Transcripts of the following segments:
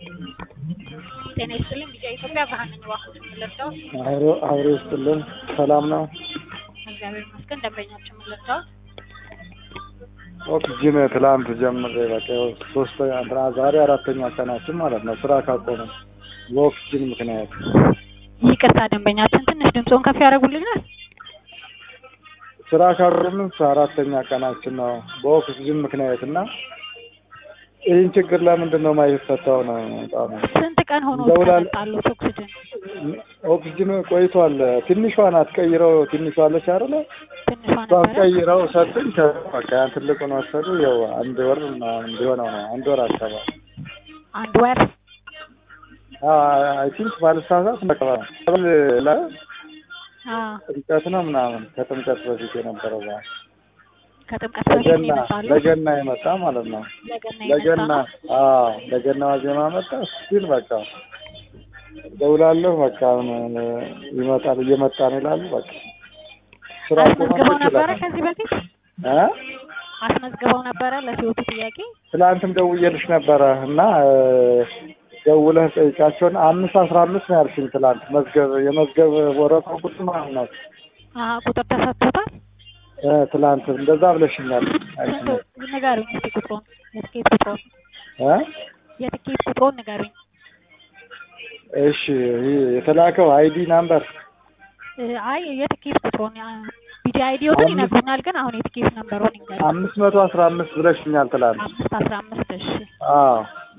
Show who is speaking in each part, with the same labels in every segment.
Speaker 1: ጤና ይስጥልኝ ቢጫ ኢትዮጵያ ብርሃን ነኝ። እባክዎት ምን ልርዳዎት?
Speaker 2: አብሮ አብሮ ይስጥልን። ሰላም ነው?
Speaker 1: እግዚአብሔር ይመስገን። ደንበኛችን ምን ልርዳዎት?
Speaker 2: ኦክስጅን ትላንት ጀምሬ በቃ ያው ሶስተኛ እንትና ዛሬ አራተኛ ቀናችን ማለት ነው ስራ ካቆምን በኦክስጅን ምክንያት።
Speaker 1: ይቅርታ ደንበኛችን ትንሽ ድምፅዎን ከፍ ያደርጉልኛል?
Speaker 2: ስራ ካቆምን አራተኛ ቀናችን ነው በኦክስጅን ምክንያት እና ይህን ችግር ለምንድን ነው የማይፈታው ነው በጣም
Speaker 1: ስንት ቀን ሆኖ
Speaker 2: ደውላል-
Speaker 1: ተመጣሉት ኦክሲጅን?
Speaker 2: ኦክስጅን ቆይቷል። ትንሿ ናት ቀይረው ትንሿ አለች አይደለ?
Speaker 1: ትንሿ
Speaker 2: እሷን
Speaker 1: ነበረ።
Speaker 2: ቀይረው ሰጡኝ። ከዛ በቃ ያን ትልቁን ወሰዱ። ያው አንድ ወር ምናምን ሊሆነው ነው አንድ ወር አካባቢ
Speaker 1: አንድ ወር
Speaker 2: አይ ቲንክ ባልሳሳት ነቀባ ላይ
Speaker 1: አዎ፣
Speaker 2: ጥምቀት ነው ምናምን ከጥምቀት በፊት የነበረው በዓል
Speaker 1: ከጥምቀት በፊት ነው
Speaker 2: ለገና
Speaker 1: የመጣሉት?
Speaker 2: ለገና የመጣ ማለት ነው።
Speaker 1: ለገና
Speaker 2: ለገና
Speaker 1: የመጣ ነው?
Speaker 2: አዎ ለገና ዋዜማ መጣ ሲል በቃ ደውላለሁ በቃ አሁን ይመጣል እየመጣ ነው ይላሉ። በቃ ስራ
Speaker 1: አስመዝግበው
Speaker 2: ቆመ
Speaker 1: ነበረ
Speaker 2: ይችላል
Speaker 1: ከዚህ በፊት
Speaker 2: እ
Speaker 1: አስመዝግበው ነበረ ለሲወቱ ጥያቄ?
Speaker 2: ትላንትም ደውዬልሽ ነበረ እና እ፣ ደውለህ ጠይቃቸውን አምስት አስራ አምስት ነው ያልሽኝ ትላንት መዝገብ የመዝገብ ወረቀው ቁጥር ማለት ነው
Speaker 1: አዎ፣ ቁጥር ተሰጥቶታል?
Speaker 2: እ፣ ትላንት እንደዛ ብለሽኛል አንቺ
Speaker 1: ስንት
Speaker 2: ነሽ
Speaker 1: ንገሩኝ እስኪ ቁጥሩን፣ የትኬት ቁጥሩን
Speaker 2: እ
Speaker 1: የትኬት ቁጥሩን ንገሩኝ።
Speaker 2: እሺ ይህ የተላከው አይዲ ናምበር
Speaker 1: እ፣ አይ የትኬት ቁጥሩን ቢዲ አይዲዎትን
Speaker 2: አምስት-
Speaker 1: ይነግሩኛል፣ ግን አሁን የትኬት ነምበሩን ይንገሩኝ።
Speaker 2: አምስት መቶ አስራ አምስት ብለሽኛል ትላንት
Speaker 1: አምስት አስራ አምስት እሺ
Speaker 2: አዎ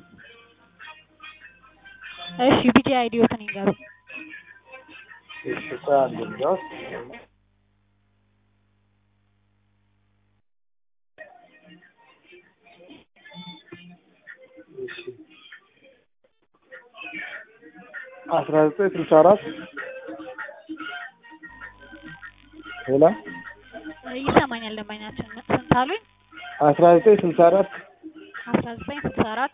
Speaker 1: እሺ ቢዲ አይዲዎትን ይንገሩኝ።
Speaker 2: እሺ ቆይ አንዴ እንዲያውስ እሺ አስራ ዘጠኝ ስልሳ አራት ሌላ
Speaker 1: እ፣ ይሰማኛል ደንበኛችን ስንት አሉኝ?
Speaker 2: አስራ ዘጠኝ ስልሳ አራት
Speaker 1: አስራ ዘጠኝ ስልሳ አራት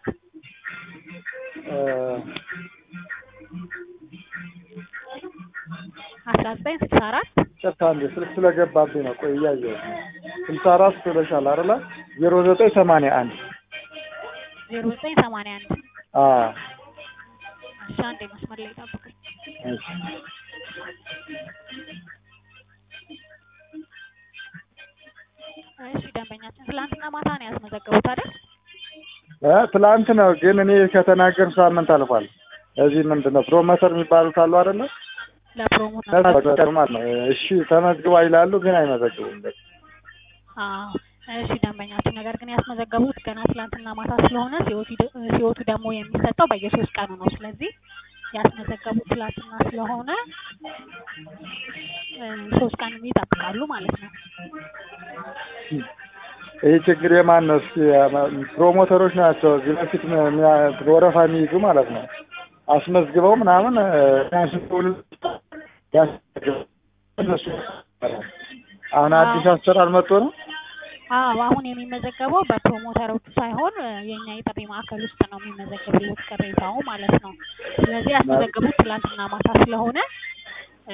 Speaker 1: አስራ ዘጠኝ ስልሳ አራት
Speaker 2: ጨርታ እንዴ ስልክ ስለገባብኝ ነው። ቆይ እያየሁት ነው። ስልሳ አራት ብለሻል አይደለ? ዜሮ ዘጠኝ ሰማንያ አንድ
Speaker 1: ዜሮ ዘጠኝ ሰማንያ አንድ
Speaker 2: አዎ
Speaker 1: እሺ አንዴ መስመር ላይ ጠብቁኝ።
Speaker 2: እሺ
Speaker 1: እሺ ደንበኛችን ትላንትና ማታ ነው ያስመዘገቡት አይደል?
Speaker 2: እ ትላንት ነው ግን እኔ ከተናገር ሳምንት አልፏል። እዚህ ምንድን ነው ፕሮሞተር የሚባሉት አሉ አይደለ?
Speaker 1: ለፕሮሞት
Speaker 2: ተመዝግበው ማለት ነው። እሺ ተመዝግባ ይላሉ ግን አይመዘግቡም። በቃ
Speaker 1: አዎ እሺ ደንበኛችን ነገር ግን ያስመዘገቡት ገና ትላንትና ማታ ስለሆነ ሲወቱ ሲወቱ ደግሞ የሚሰጠው በየሶስት ቀኑ ነው። ስለዚህ ያስመዘገቡት ትላንትና ስለሆነ እ፣ ሶስት ቀን ይጠብቃሉ ማለት ነው።
Speaker 2: ይህ ችግር የማን ነው? እስኪ ፕሮሞተሮች ናቸው እዚህ በፊት የሚያ- ወረፋ የሚይዙ ማለት ነው። አስመዝግበው ምናምን እ፣ ያስደውሉ ያስመዘግበው እነሱ አሁን አዲስ አሰራር መጥቶ ነው።
Speaker 1: አዎ አሁን የሚመዘገበው በፕሮሞተሮቹ ሳይሆን እ፣ የኛ የጥሪ ማዕከል ውስጥ ነው የሚመዘገብለት ቅሬታው ማለት ነው። ስለዚህ ያስመዘገቡት ትላንትና ማታ ስለሆነ እ፣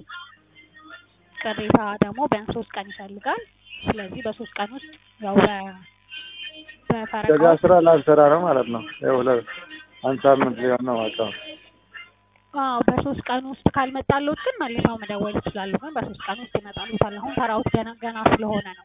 Speaker 1: ቅሬታ ደግሞ ቢያንስ ሶስት ቀን ይፈልጋል። ስለዚህ በሶስት ቀን ውስጥ ያው በ- በፈረቃ
Speaker 2: ገጋ ስራ ላልሰራ ነው ማለት ነው። ያው ለ አንድ ሳምንት ሊሆን ነው በቃ
Speaker 1: አዎ በሶስት ቀን ውስጥ ካልመጣልዎት ግን መልሰው መደወል ይችላሉ። ግን በሶስት ቀን ውስጥ ይመጣልዎታል። አሁን ተራውት ገና ገና ስለሆነ ነው።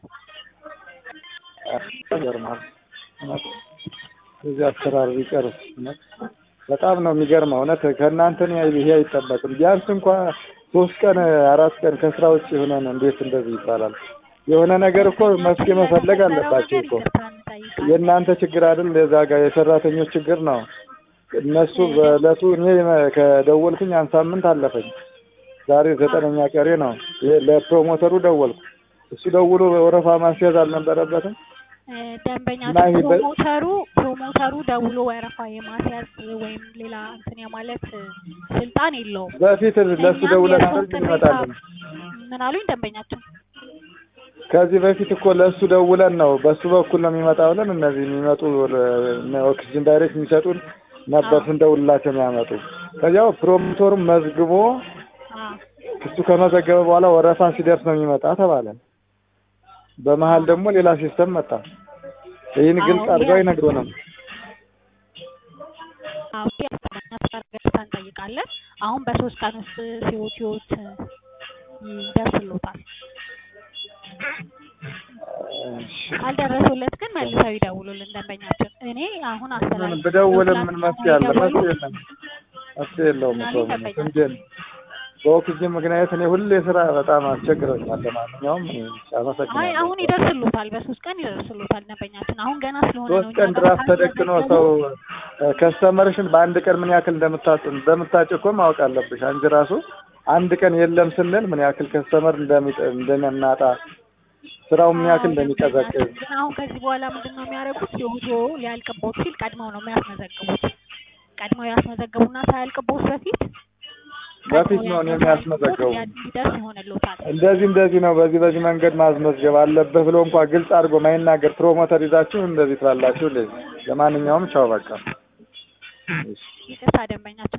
Speaker 2: ይገርማል። እውነት እዚህ አሰራር ቢቀርስ እውነት በጣም ነው የሚገርመው። እውነት ከእናንተ ነው ይሄ አይጠበቅም። ቢያንስ እንኳ ሶስት ቀን አራት ቀን ከስራ ውጭ ሆነን እንዴት እንደዚህ ይባላል? የሆነ ነገር እኮ መፍትሄ መፈለግ አለባቸው እኮ።
Speaker 1: ይቅርታ እንጠይቃለን።
Speaker 2: የእናንተ ችግር አይደል? የዛ ጋር የሰራተኞች ችግር ነው። እነሱ በእለቱ እኔ ከደወልኩኝ አንድ ሳምንት አለፈኝ። ዛሬ ዘጠነኛ ቀሬ ነው። ይሄ ለፕሮሞተሩ ደወልኩ። እሱ ደውሎ ወረፋ ማስያዝ አልነበረበትም።
Speaker 1: እ፣ ደንበኛ
Speaker 2: እና ይሄ በ-
Speaker 1: ፕሮሞተሩ ፕሮሞተሩ ደውሎ ወረፋ የማስያዝ ወይም ሌላ እንትን የማለት እ፣ ስልጣን የለውም።
Speaker 2: በፊት ለእሱ
Speaker 1: እኛም
Speaker 2: ደውለን
Speaker 1: የእሱን
Speaker 2: አይደል
Speaker 1: ቅሬታ
Speaker 2: ይመጣልን?
Speaker 1: ምን አሉኝ ደንበኛችን?
Speaker 2: ከዚህ በፊት እኮ ለእሱ ደውለን ነው በእሱ በኩል ነው የሚመጣ ብለን እነዚህ የሚመጡ ለ- ኦክሲጅን ዳይሬክት የሚሰጡን ነበር
Speaker 1: አዎ።
Speaker 2: ስንደውልላቸው የሚያመጡ። ከዚያው ፕሮሞተሩም መዝግቦ
Speaker 1: አዎ
Speaker 2: እሱ ከመዘገበ በኋላ ወረፋ ሲደርስ ነው የሚመጣ ተባለ። በመሀል ደግሞ ሌላ ሲስተም መጣ። ይህን ግልጽ
Speaker 1: አዎ፣
Speaker 2: አድርገው
Speaker 1: ይሄ-
Speaker 2: አይነግሩንም።
Speaker 1: አዎ ያስቀመኛ ስራ እንጠይቃለን። አሁን በሶስት ቀን ውስጥ ሲወት ህይወት ይደርስሎታል።
Speaker 2: እሺ
Speaker 1: ካልደረሱለት ግን መልሰው ይደውሉልን ደንበኛችን። እኔ አሁን
Speaker 2: ምን
Speaker 1: አስተላልፍ
Speaker 2: ብደውልም ምን መፍትሄ አለ? መፍትሄ የለም። መፍትሄ የለውም እኮ
Speaker 1: ምናምን
Speaker 2: ምን
Speaker 1: ይጠበቃል።
Speaker 2: እንዴት በኦክሲጅን ምክንያት እኔ ሁሌ ስራ በጣም አስቸግረኛል። ለማንኛውም እኔ
Speaker 1: አይ
Speaker 2: አመሰግናለሁ።
Speaker 1: አሁን ይደርስሎታል፣ በሶስት ቀን ይደርስሎታል ደንበኛችን። አሁን ገና ስለሆነ ነው
Speaker 2: ሶስት
Speaker 1: እኛ
Speaker 2: ቀን
Speaker 1: ጋር
Speaker 2: ድራፍት ተደቅኖ ሰው ከስተመርሽን በአንድ ቀን ምን ያክል እንደምታጭ እንደምታጭ እኮ ማወቅ አለብሽ። አንቺ ራሱ አንድ ቀን የለም ስንል ምን ያክል ከስተመር እንደሚጠ እንደምናጣ ስራው ምን ያክል እንደሚቀዘቅዝ
Speaker 1: ግን አሁን ከዚህ በኋላ ምንድን ነው የሚያደርጉት? የውዞ ሊያልቅቦት ሲል ቀድመው ነው የሚያስመዘግቡት። ቀድመው ያስመዘግቡና ሳያልቅቦት በፊት
Speaker 2: በፊት ነው እኔ የሚያስመዘግቡ
Speaker 1: እንዲደርስ ይሆንልዎታል።
Speaker 2: እንደዚህ እንደዚህ ነው በዚህ በዚህ መንገድ ማስመዝገብ አለብህ ብሎ እንኳን ግልጽ አድርጎ ማይናገር ፕሮሞተር ይዛችሁ እንደዚህ ትላላችሁ። እንደዚህ ለማንኛውም ቻው በቃ።
Speaker 1: ይቅርታ ደንበኛችን